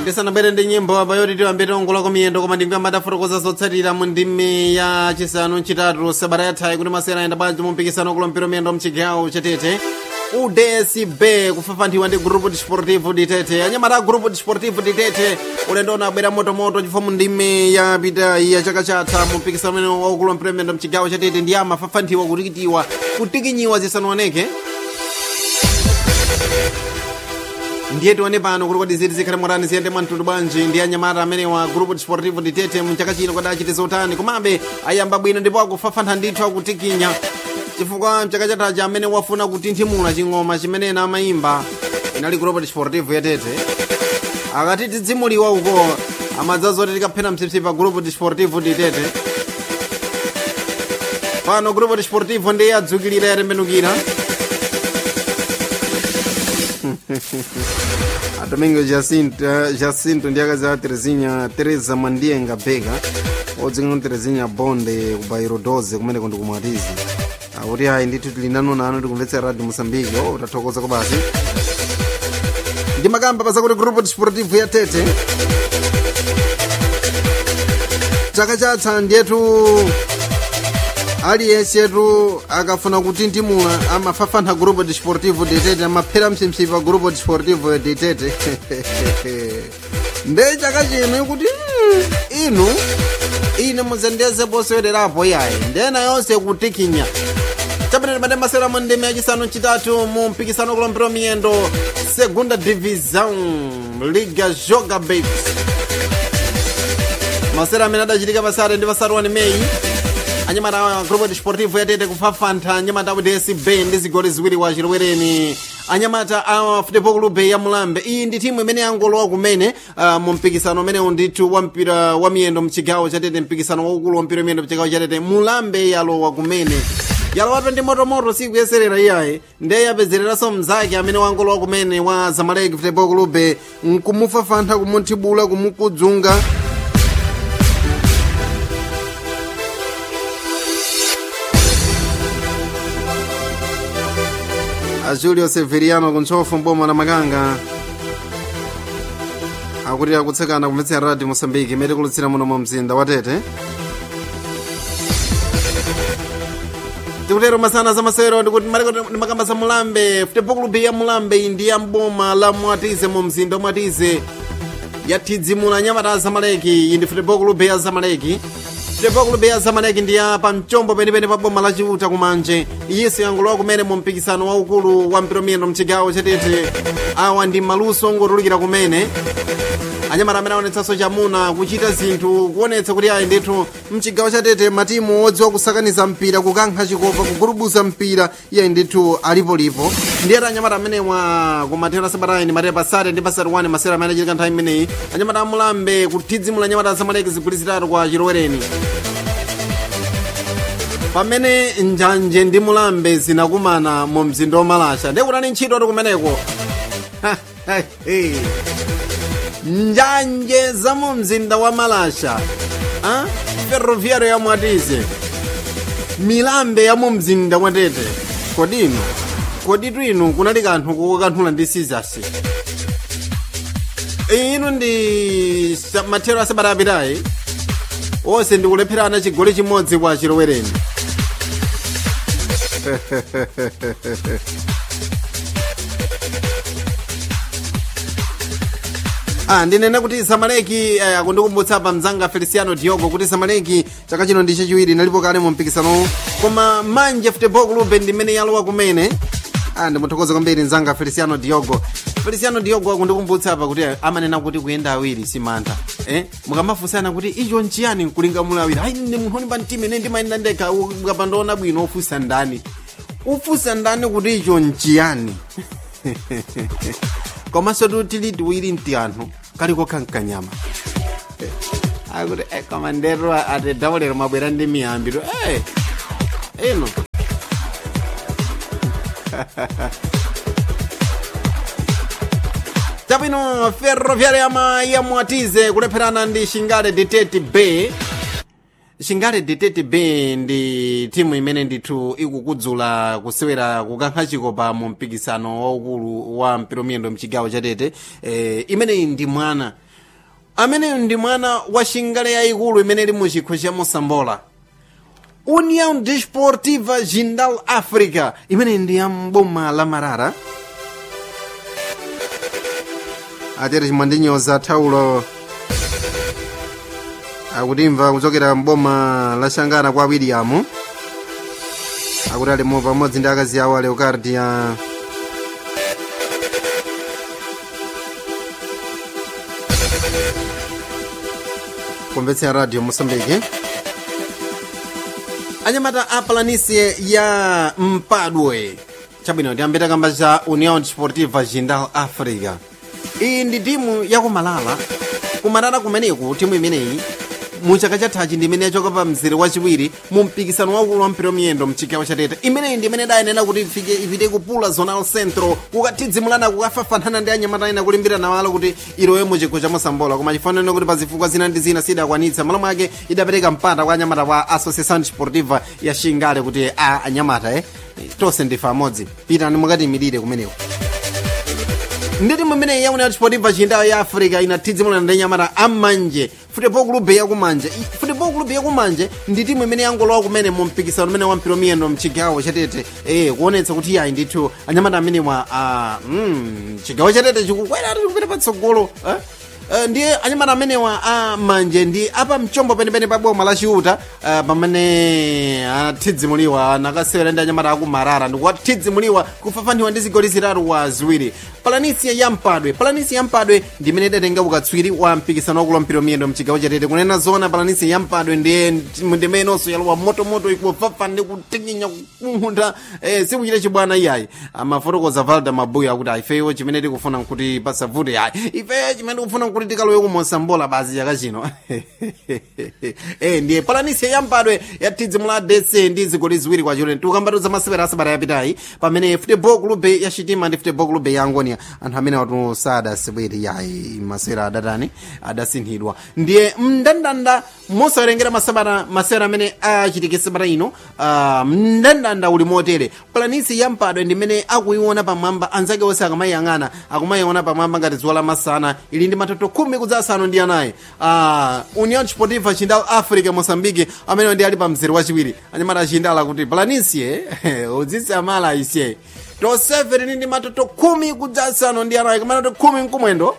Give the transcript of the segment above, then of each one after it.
ndisanabwere ndi nyimbo apa yoti tiwambe tiongola miyendo koma ndinguyamba tafotokoza zotsatira mu ndime ya chisanu chitatu sabata yathayi kuti masera ayenda bwanji mu mpikisano kulompera miyendo mchigawo chatete udsb kufafanthiwa ndi grupo desportivo ditete anyamata a grupo desportivo ditete ulendo unabwera motomoto chifukwa mu ndime ya pitayi ya chaka chatha mu mpikisano umene wakulompera miyendo mchigawo chatete ndi amafafanthiwa kutikitiwa kutikinyiwa zisanooneke ndiye tione pano kuti kodi ziti zikhale motani ziyende mwamtundu bwanji ndi anyamata amene wa grupo desportivo ditete mchaka chino kodi achite zotani komabe ayamba bwino ndipo akufafantha ndithu akutikinya chifukwa mchaka chathachi amene wafuna kutinthimula ching'oma chimene ena amayimba inali grupo desportivo yatete akati tidzimuliwa uko amadzazoti tikaphena msipsi pa grupo desportivo ditete pano grupo desportivo ndiye adzukilira yatembenukira a domingo jacinto, uh, jacinto ndi akazi a terezinha teresa mandienga bega odzingano terezinha bonde ku bairo 12 kumeneko ndi kumwatizi akuti ayi ndithu tili nanunanu tikumvetsera radio mosambiki o tathokoza ko basi ndi makamba pazakuti grupo desportivo ya tete chaka chatha ndiyetu aliyense yetu akafuna kutinthimula amafafantha grupo desportivo ditete amaphera msipsi pa grupo desportivo ditete nde chaka chino kuti mm, inu ine muzendeze posewelerapo yayi ndena yonse kutikinya chapitani pande masewera mu ndime yachisanu chitatu mu mpikisano kulompera miyendo segunda divisão liga joga babes masewera amene adachitika pasare ndi pasare 1 meyi anyamata a grupo desportivo yatete kufafantha anyamata a udsb ndi zigoli ziwiri wa chilwereni anyamata a futebol clube ya mulambe iyi ndi timu imene yangolowa kumene uh, mu mpikisano umenewu ndithu wa mpira wa miyendo mchigawo chatete mpikisano waukulu wa mpira wa miyendo mchigawo chatete mulambe yalowa kumene yalowatu ndi motomoto siku yeserera iyayi ndiye yapezereranso mnzake amene wangolowa kumene wa zamaleki futebol clube nkumufafantha kumuthibula kumukudzunga a julio severiano kuntsofu mboma la makanga akuti akutsekana kumvetsera radio mosambiki imene kulutsira muno mu mzinda wa tete tikutero masana za masero ndikuti ndimakamba za mulambe futebol club ya mulambe ndi ya mboma la mwatize mu mzinda wa mwatize yathidzimula nyamata zamaleki iyi ndi futebol club ya zamaleki futebol club ya zamaleki ndi ya pamchombo penipeni pa boma la chiuta kumanje iyinso yangolowa kumene mu mpikisano waukulu wa mpira miyendo mchigawo chatete awa ndi maluso ongotulukira kumene anyamata amene aonetsanso chamuna kuchita zinthu kuonetsa kuti ayi ndithu mchigawo chatete matimu odziwa kusakaniza mpira kukankha chikopa kugurubuza mpira iye ndithu alipolipo ndiyeta anyamata amenewa kumathero asabatayi ndi matepa pasate ndi pasate 1 masera amene achitika nthawi imeneyi anyamata amulambe kuthidzimula anyamata zamaleki zigoli zitatu kwa chilowereni pamene njanje ndi mulambe zinakumana mu mzinda wa malasha ndiye kutani ntchito ati kumeneko njanje za mu mzinda wa malasha ah? ferroviário ya mwatize milambe ya mu mzinda wa tete kodino koditu inu kunali kanthu kukanthula ndi sizasi inu ndi mathero asabata apitayi onse ndikulepherana chigoli chimodzi kwa chilowereni Ah, ndinene kuti samaleki eh, akundikumbutsa pa mzanga feliciano diogo kuti samaleki chaka chino ndi chachiwiri inalipo kale mu mpikisano koma manje futebol club ndimene yalowa kumene ah, ndimuthokoza kwambiri mzanga feliciano diogo feliciano diogo akundikumbutsa pa kuti amanena kuti kuyenda awiri si mantha eh? mukamafunsana kuti icho nchiyani nkulinga muli awiri ayi ndi munthu pa mtima ine ndimayenda ndekha ukapandaona bwino ufunsa ndani ufunsa ndani kuti icho nchiyani komanso tili tiwiri mti anthu kaliko kankanyama akuti eh, koma ndero atidawolero mabwera ndi miyambi to eh, ino tabwino ferroviária yama yamwatize kulepherana ndi shingale ditete bay shingale ditete bay ndi timu imene ndithu ikukudzula kusewera kukankha chikopa mu mpikisano waukulu wa mpira miyendo mchigawo chatete eh, imeneyi ndi mwana ameneyu ndi mwana wa shingale yayikulu imene ili mu chikho cha mosambola união desportiva jindal africa imene ndi ya mboma la marara atere chimwandinyoza thaulo akutimva kuchokera mboma la shangana kwa william akuti alimo pamodzi ndi akazi awo a leocardia kumvetsera radio mosambiki anyamata a palanisie ya mpadwe chabwino tiyambita kamba cha união desportiva jindal africa iyi ndi timu yakumalala kumalala kumeneku timu imeneyi mu chaka chathachi ndi imene yachoka pa mzere wachiwiri mu mpikisano waukulu wa mpira wamiyendo mchigawo cha tete imeneyi ndi imene dayenera kuti ifike ipite kupula zonal centro kukathizimulana kukafafanana ndi anyamata ena kulimbirana walo kuti ilowe mu chikho cha mosambola koma chifaniro kuti pa zifukwa zina ndi zina sidakwanitsa malo mwake idapereka mpata kwa anyamata kwa associação desportiva ya shingale kuti a anyamata eh tonse ndife amodzi pitani mukatimirire kumeneko ndi timu imeneyi yauna desportiva chindawo ya africa inathizimulana ndi anyamata amanje futebol clube yakumanje I- futebol clube yakumanje ndi timu imene yangolowa kumene mu mpikisano umene wa mpira wamiyendo mchigawo chatete eh kuonetsa kuti yayi ndithu anyamata amenewa ah, mm, chigawo chatete chikukwera tikupita patsogolo eh? Uh, ndiye anyamata amenewa a manje ndi apa mchombo penepene pa boma la chiuta uh, pamene athidzimuliwa nakasewera ndi anyamata akumarara ndikuwathidzimuliwa kufafaniwa ndi zigoli zitatu wa ziwiri palanisia ya mpadwe palanisia ya mpadwe ndi imene idatenga ukatswiri wa mpikisano wakulu wa mpira wamiyendo mchigawo chatete kunena zona palanisia ya mpadwe ndiye ndimenenso yalowa motomoto ikufafa ndi kutinyinya kukuntha eh, sikuchita chibwana iyayi amafotokoza valda mabuya akuti ifeyo chimene tikufuna nkuti pasavute ayi ifeyo chimene tikufuna nkuti tikalowe kumosambola basi chaka chino eh, ndiye palanisia yampadwe yathidzimula dese ndi zigoli ziwiri kwa chileni tikukambatuza masewera asabata yapitayi pamene futebol clube ya chitima ndi futebol clube ya angonia anthu amene watu sadasewere yayi masewera adatani adasinthidwa ndiye mndandanda mosawerengera masabata masewera amene achitike sabata ino uh, mndandanda uli motere palanisi yampadwe ndi imene akuiona pamwamba anzake onse akamayiyang'ana akumayiona pamwamba ngati dzuwa lamasana ili ndi matoto khumi kudza asanu ndi anayi uh, union sportiva chindal africa mosambike amene ndi ali pa mzere wachiwiri anyamata achindala kuti palanisi udzitse amala isye tosefe tili ndi matoto khumi kudza asanu ndi anayi kamatoto khumi mkumwendo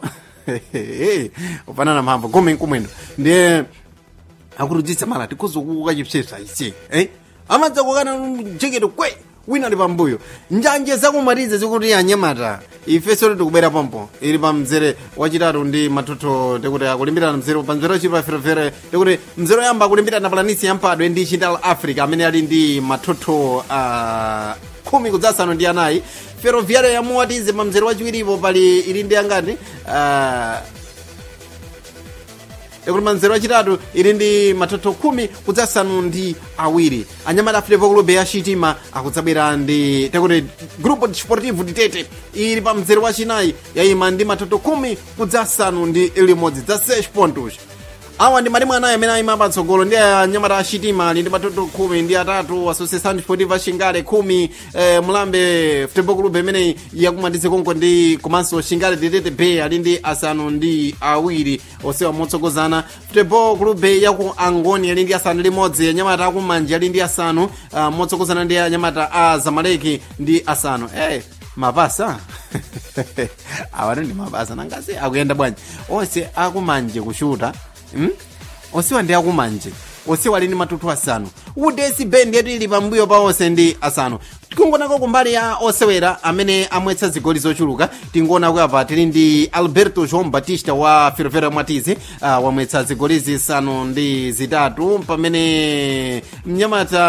ufanana mphamvu khumi mkumwendo ndiye akurudzitsa mala tikuzukuka chipsesa ichi eh amadza kukana jeketo kwe wina ali pambuyo njanje zakumaliza zikuti anyamata ifeso tikubera pompo ili pa mzere wachitatu ndi matoto tikuti akulimbirana mzere pa mzere wachitatu ferefere tikuti mzere oyamba akulimbirana palanisi yampadwe ndi chindal africa amene ali ndi matoto uh, khumi kudzasanu ndi anayi ferroviario yamuwatize pa mzere wachiwiripo pali ili ndi angati uh, ekuti manzero achitatu ili ndi matoto khumi kudzasanu ndi awiri anyamata futebol clube ya chitima akudzabwera ndi tekuti grupo desportivo ditete ili pa mzere wachinayi yayima ndi matoto khumi kudzasanu ndi limodzi za 6 pontos awa ndi matimu anayi amene ayima patsogolo ndi anyamata achitima ali ndi matoto khumi ndi atatu associação desportiva xingale khumi eh, mulambe futebol clube imeneyi yakumatize konko ndi komanso xingale ditete bay ali ndi asanu ndi awiri osewa motsogozana futebol clube yaku angoni ali ndi asanu limodzi anyamata akumanje ali ndi asanu uh, motsogozana ndi anyamata a zamaleki ndi asanu hey, mapasa awati ndi mapasa nangasi akuyenda bwanji onse akumanje kushuta hmm? onsewa ndi akumanje onsewa ali ndi matutu asanu udesi bendi yetu ili pambuyo pa onse ndi asanu tikungonako kumbali ya osewera amene amwetsa zigoli zochuluka tingonako apa tili ndi alberto joão batista wa ferroviário mwatizi uh, wamwetsa zigoli zisanu ndi zitatu pamene mnyamata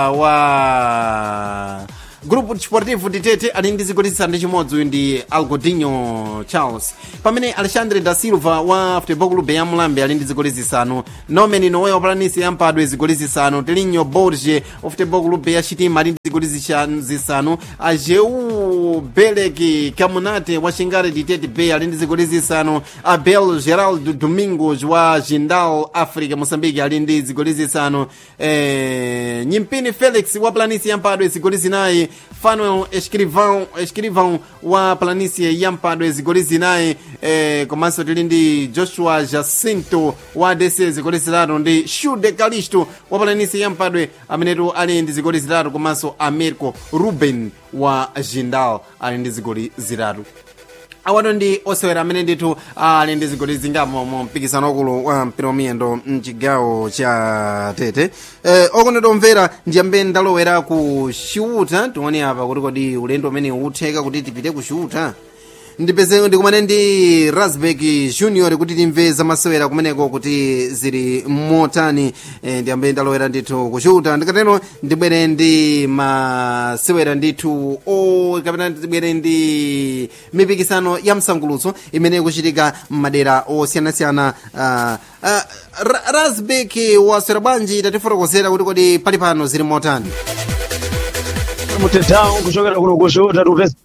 wa grupo desportivo ditete ali ndi zigoli zisanu ndi chimodzi uyu ndi algodinho charles pamene alexandre da silva wa futebol clube ya mulambe ali ndi zigoli zisanu nomen nowewa palanisi yampadwe zigoli zisanu telinho borge wa futebol clube ya chitima ali ndi zigoli zishan- zisanu ajeu belek camunate wa xingale ditete bay ali ndi zigoli zisanu abel geraldo domingos wa jindal africa moçambique ali ndi zigoli zisanu eh, nyimpini felix wa planisi yampadwe zigoli zinayi fanuel escrivão escrivão wa planície ya mpadwe zigoli zinayi eh, komanso tili ndi joshua jacinto wa adc zigoli zitatu ndi shude calisto wa planície ya mpadwe amenetu ali ndi zigoli zitatu komanso americo ruben wa jindal ali ndi zigoli zitatu awano ndi osewera amene ndithu ali ndi zigoli zingamo mu mpikisano wakulu wa mpira wa miyendo mchigawo cha tete eh, okondedwa omvera ndiyambe ndalowera ku xiuta tione apa kuti kodi ulendo umene utheka kuti tipite ku xiuta ndipeze ndikumane ndi rasbek junior kuti timve zamasewera kumeneko kuti zili motani e, ndiyambe ndalowera ndithu kuchuta ndikatero ndibwere ndi masewera ndithu o kapena ndibwere ndi mipikisano ya msangulutso imene ikuchitika m'madera osiyanasiyana uh, uh, rasbek waswera bwanji tatifotokozera kuti kodi pali pano zili motani mutetawo kuchokera kuno kuchuta tupeza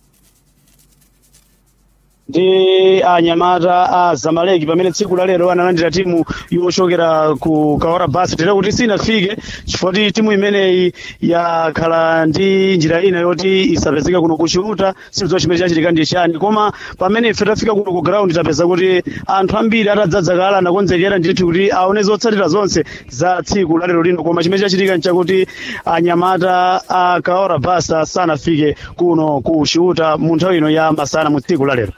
ndi anyamata a zamaleki pamene tsiku la lero analandira timu yochokera ku kawara basi tera kuti sinafike chifukwa timu imeneyi yakhala ndi njira ina yoti isapezeka kuno kuchiuta sikudziwa chimene chachitika ndi chani koma pamene ife tafika kuno ku ground tapeza kuti anthu ambiri atadzadza kala anakonzekera ndithu kuti aone zotsatira zonse za tsiku la lero lino koma chimene chachitika nchakuti anyamata a kawara basa sanafike kuno ku chiuta mu nthawi ino ya masana mu tsiku la lero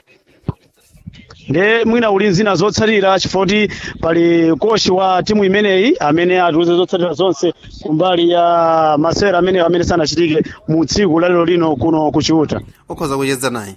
nde mwina uli nzina zotsatira chifukwa pali kochi wa timu imeneyi amene atiuze zotsatira zonse kumbali ya masewera amene amene sanachitike mu tsiku lalero lino kuno kuchiuta ukhoza kucheza naye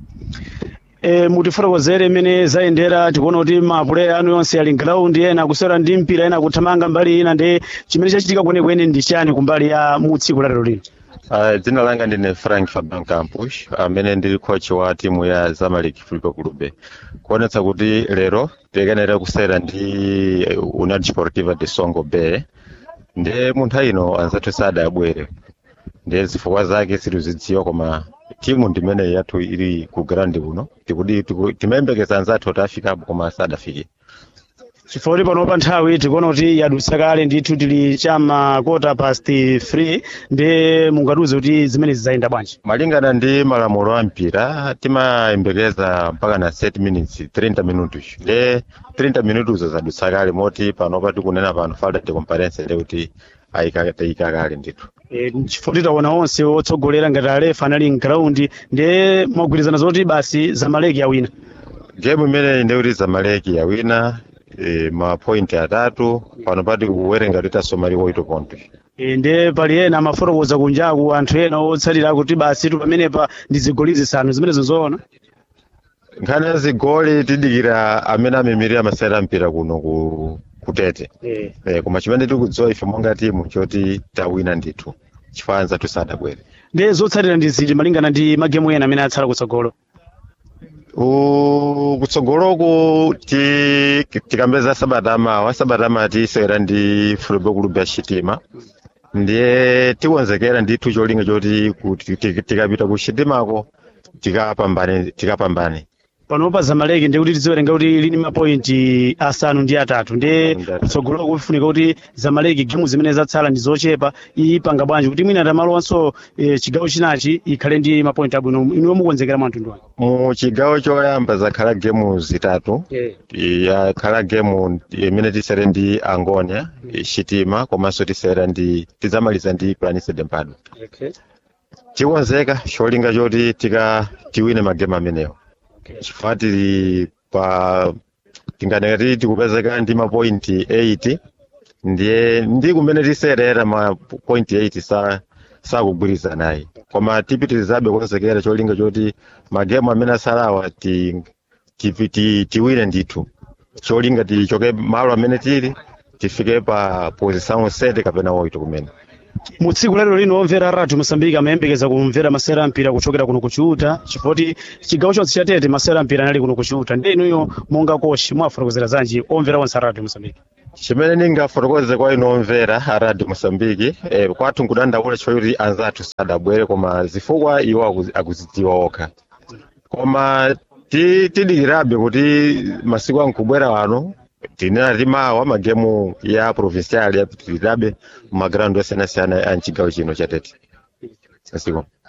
e, mutifotokozere imene zayendera tikuona kuti mapuleya anu yonse ali ground ena akusewera ndi mpira ena akuthamanga mbali ina ndi chimene chachitika kwenekwene ndi chani kumbali ya mu tsiku lalero lino Uh, dzina langa ndine frank faban campus amene ndili coach wa timu ya zamalek football club kuonetsa kuti lero tikanera kusera ndi union sportiva de songo bay ndiye munthu ino anzathu sadabwere ndiye zifukwa zake sitizidziwa koma timu ndimene yathu ili ku ground kuno tikudi timayembekeza anzathu kuti afikapo koma sadafike chifukwa panopa nthawi tikuona kuti yadutsa kale ndithu tili chama quarter past 3 ndi mungatiuze kuti zimene zizayenda bwanji malingana ndi malamulo a mpira timayembekeza mpaka na 30 minutes 30 minutos nde 30 minutos zadutsa kale moti panopa tikunena pano falta de comparence ndi kuti ayika kale ndithu e, chifukwa titaona onse otsogolera ngati alefa anali mground ndi mwagwirizana zoti basi zamaleki yawina game imene ndi kuti zamaleki yawina e, mapointi atatu pano pati kuwerenga kuti tasoma liwoito pontos e, ndi pali ena amafotokoza kunjaku anthu ena otsatira kuti basi tu pamenepa ndi zigoli zisanu zimene zinzoona nkhani ya zigoli tidikira amene amemirira masewera mpira kuno ku kutete e. e, koma chimene tikudziwa ife monga timu choti tawina ndithu chifanza tusadabwere ndi zotsatira ndi ziti malingana ndi magemu ena amene atsala kutsogolo kutsogoloku tikambeza sabata amawa sabata amawa tisewera ndi football club ya chitima ndiye tikonzekera ndithu cholinga choti tikapita ku chitimako tikapambane tikapambane panopa zamaleki ndi kuti tiziwerenga kuti lini mapointi asanu ndi atatu ndi kutsogolo kufunika kuti zamaleki gemu zimene zatsala ndi zochepa ipanga bwanji kuti mwina tamalowanso e, chigawo chinachi ikhale ndi mapointi abwino inuyo mukonzekera mwantundu wanu mu chigawo choyamba zakhala gemu zitatu yeah. yakhala gemu imene tisere ndi angonia chitima komanso tisera ndi tizamaliza ndi planície de mpado okay. tikonzeka cholinga choti tika tiwine magemu amenewo chifukwa tili pa tinganeka tili tikupezeka ndi mapointi 8 ndiye ndi kumene tiserera mapointi 8 sa sakugwirizana naye koma tipitirizabe kukonzekera cholinga choti magemu amene asalawa ti, ti, ti, tiwine ndithu cholinga tichoke malo amene tili tifike pa position 7 kapena 8 kumene mu tsiku lero lino omvera radio mosambiki amayembekeza kumvera masewera ampira kuchokera kuno kuchiuta chifukwa chigawo chonse chatete masewera ampira anali kuno kuchiuta ndi inuyo monga kochi mwafotokozera zanji omvera onse a radio mosambiki chimene ndingafotokoze kwa inu omvera a radio mosambiki eh, kwathu nkudandaula chifukwa kuti anzathu sadabwere koma zifukwa iwo akuzidziwa okha koma tidikirabe kuti masiku ankubwera wano tinena timawa magemu ya provincial yapitirirabe mumagraundi osiyanasiyana a mchigawo chino chatete masiku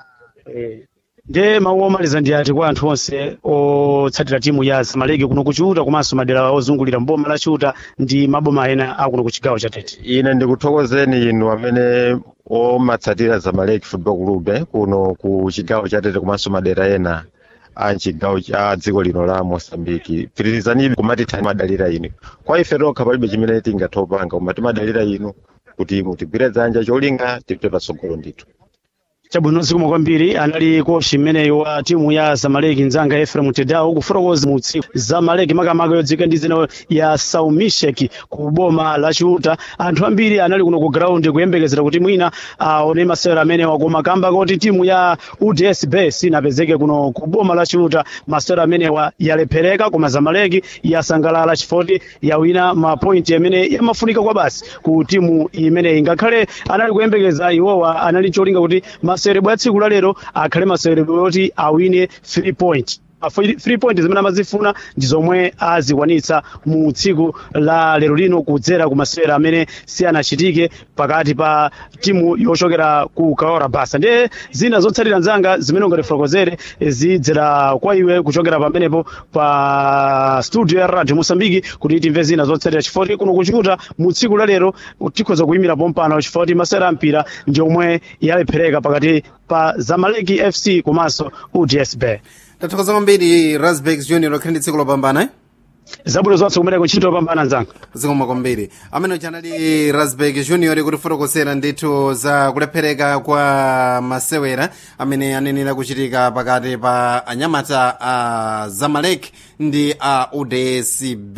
nde mawu omaliza ndi ati kwa anthu onse otsatira timu ya zamaleki kuno kuchiuta komanso madera ozungulira mboma la chiuta ndi maboma ena akuno ku chigawo cha tete ine ndikuthokozeni inu amene omatsatira zamaleki football club eh, kuno ku chigawo cha tete komanso madera ena a chigawo cha dziko lino la mosambiki pitirizanibe kumatitha madalira inu kwa ife tokha palibe chimene tingathe kupanga koma timadalira inu kuti mutigwire dzanja cholinga tipite patsogolo ndithu chabwino zikomo kwambiri anali kochi mmeneyo wa timu ya zamaleki mzanga efrem tedao kufotokoza mu tsiku zamaleki makamaka yodzika ndi zina ya saumishek ku boma la chiuta anthu ambiri anali kuno ku ground kuyembekezera kuti mwina aone masewera amenewa koma kamba kuti timu ya udsb sinapezeke kuno ku boma la chiuta masewera amenewa yalephereka koma zamaleki yasangalala chifoti yawina mapointi amene yamafunika kwa basi ku timu imeneyi ngakhale anali kuyembekeza iwowa anali cholinga kuti masewerebwe a tsiku la lero akhale masewerebwe oti awine 3 point A free free point zimene amazifuna ndi zomwe azikwanitsa mu tsiku la lero lino kudzera ku masewera amene sianachitike pakati pa timu yochokera ku kaora basa ndiye zina zotsatira nzanga zimene ungatifotokozere zidzera kwa iwe kuchokera pamenepo pa studio ya radio mosambiki kuti timve zina zotsatira chifoti kuno kuchiuta mu tsiku la lero tikhoza kuyimira pompano chifoti masewera a mpira ndi omwe yalephereka pakati pa zamaleki fc komanso udsb tathokoza kwambiri rasbex junior okhale ndi tsiku lopambana eh? zabwino zonse kumeneko ntchito yopambana nzanga zikomo kwambiri amene uja anali rasbeck junior kutifotokozera ndithu za kulephereka kwa masewera amene anenera kuchitika pakati pa anyamata a zamalek ndi a udsb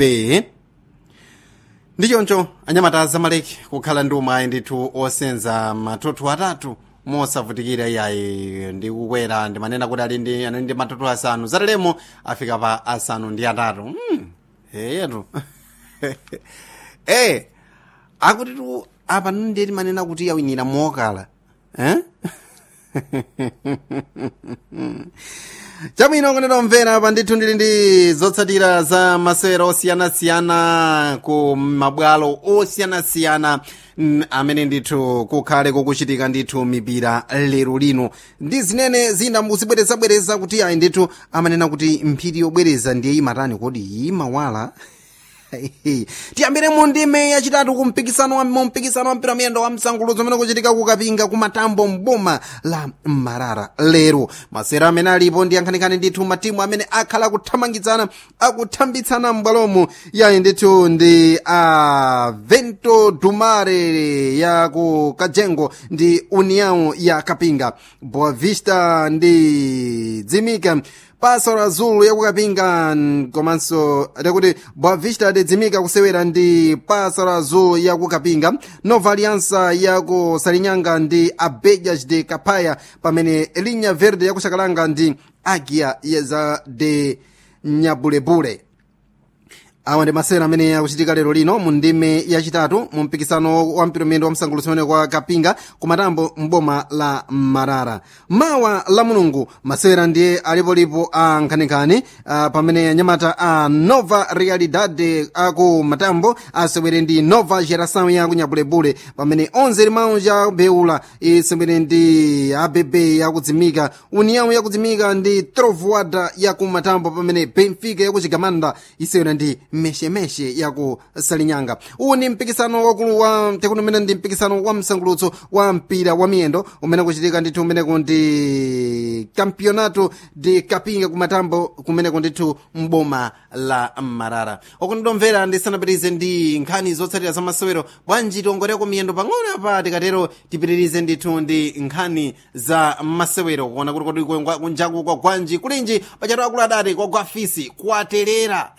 ndi choncho anyamata a zamalek kukhala ndi umayi ndithu osenza matunthu atatu mosavutikira iyayi ndi kukwera ndimanena kuti ali ndi anali ndi matunthu asanu zatalemo afika pa asanu ndi atatu hmm. heyetu eh akuti tu apa ndiye timanena kuti yawinira mokala eh? chabwino kunena mvera apa ndithu ndili ndi zotsatira za masewera osiyanasiyana ku mabwalo osiyanasiyana mm, amene ndithu kukhale kukuchitika ndithu mipira lero lino ndi zimene zina muzibwerezabwereza kuti ayi ndithu amanena kuti mphiri yobwereza ndiye imatani kodi imawala tiyambire mu ndime yachitatu ku mpikisano wa mu mpikisano wa mpira miyendo wa msangulutso umene kuchitika kukapinga kumatambo mboma la marara lero masewera amene alipo ndi yankhanikani ndithu matimu amene akhala akuthamangitsana akuthambitsana m'bwalomo yayi ndithu ndi a vento dumare ya ku kajengo ndi união ya kapinga boa vista ndi dzimika pasora azul yakukapinga komanso takuti boa vista adedzimika kusewera ndi pasora azul yakukapinga nova aliança yaku salinyanga ndi abejas de kapaya pamene linha verde yakuxakalanga ndi agia yeza de nyabulebule awa ndi masewera amene akuchitika lero lino mu ndime yachitatu mu mpikisano wa mpiromendo wa msangulutso umene kwa kapinga kumatambo mboma la marara mawa la mulungu masewera ndiye alipolipo a nkhaninkhani uh, pamene anyamata a nova realidade aku matambo asewere ndi nova geração ya kunyabulebule pamene 11 limau ja beula isewere ndi abb yakudzimika união yakudzimika ndi trovoada yaku matambo pamene benfica yakuchigamanda isewera ndi meshemeshe yaku salinyanga uwu ndi mpikisano wakulu wa tekuti umene ndi mpikisano wa msangulutso wa mpira wa miyendo umene kuchitika ndithu umeneko ndi campeonato de kapinga kumatambo kumeneko ndithu mboma la marara okundomvera ndisanapitirize ndi nkhani zotsatira za masewero bwanji tiongoreko miyendo pang'ono apa tikatero tipitirize ndithu ndi nkhani za masewero kuona kuti kodi kunjaku kwa gwanji kulinji pachatu akulu adati kwa gwafisi kwaterera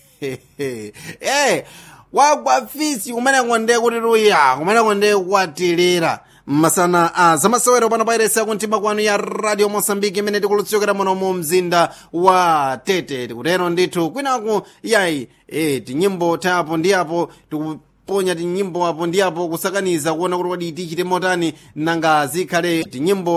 eh wagwa fisi kumene konde kuti luya kumene konde kwaterera masana a zamasewero pano pairesi yakumtima kwanu ya radio mosambiki imene tikulutsokera muno mu mzinda wa tete tikutero ndithu kwinaku yayi e tinyimbo tapo ndi apo tikuponya tinyimbo apo ndi apo kusakaniza kuona kuti kodi tichite motani nanga zikhale tinyimbo